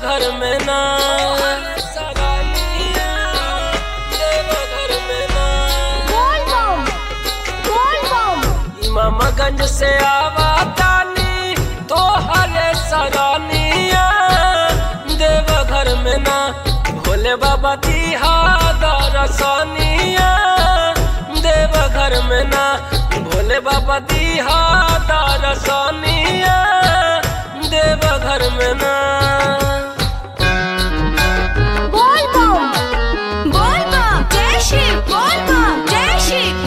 घर में ना सगाइया देव घर में ना बोल बम बोल बम इमामगंज से आवा तानी तो हरे सगानिया देव घर में ना भोले बाबा दिहा दरसनिया देव घर में ना भोले बाबा दिहा दरसनिया देव घर में ना बोल बम बोल बम जय शिव बोल बम जय शिव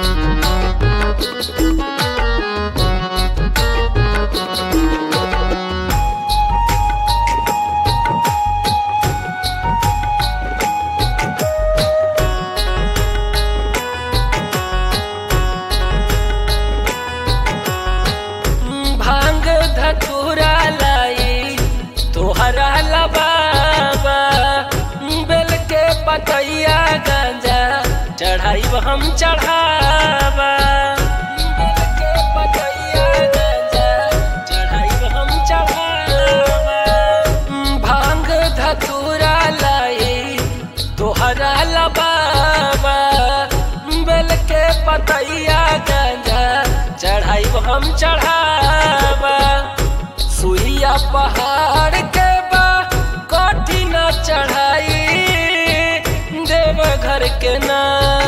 भांग धतूरा लाई तोहरा लबाबा बेल के पतैया गांजा चढ़ाई हम चढ़ावा बेल के पतैया गांजा चढ़ाई हम चढ़ावा भांग धतूरा लाई तोहरा लबाबा बेल के पतैया गांजा चढ़ाई हम चढ़ावा सुइया पहाड़ के बा कठिन चढ़ाई देव घर के ना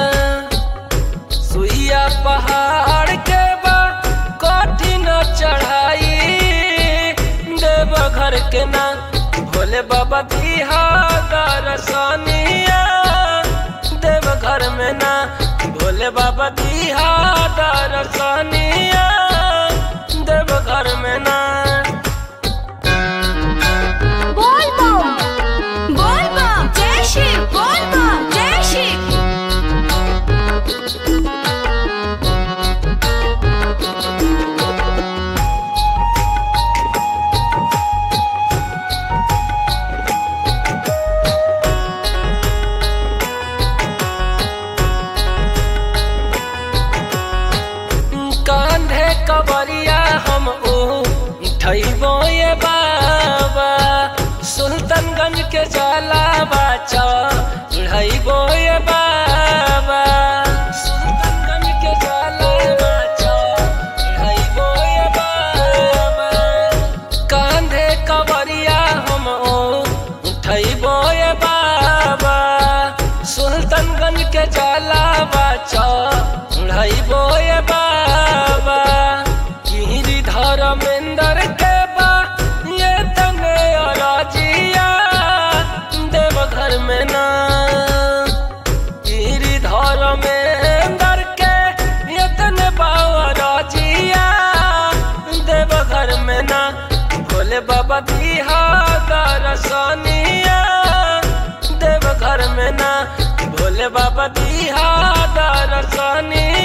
सुइया पहाड़ के बा कठिन चढ़ाई देव घर के ना भोले बाबा दिहा दरसनिया देव घर में ना भोले बाबा दिहा दरसनिया देव घर में ना बोल बम बोल बम जय शिव बोल बम जय शिव कांधे कवरिया हम उठैबो ये बाबा सुल्तानगंज के जाला बाचा चढ़ैबो ये बाबा सुल्तानगंज के जाला बाचा चढ़ैबो ये बाबा कांधे कवरिया हम उठैबो ये बाबा सुल्तानगंज के जाला बाचा चढ़ैबो ये बाबा गिरी धर्मेंद्र के बा ये तने अराजिया देव घर में ना गिरी धर्मेंद्र के ये तने बावराजिया देव घर में ना भोले बाबा दिहा दरसनिया देव घर में ना भोले बाबा दिहा दरसनिया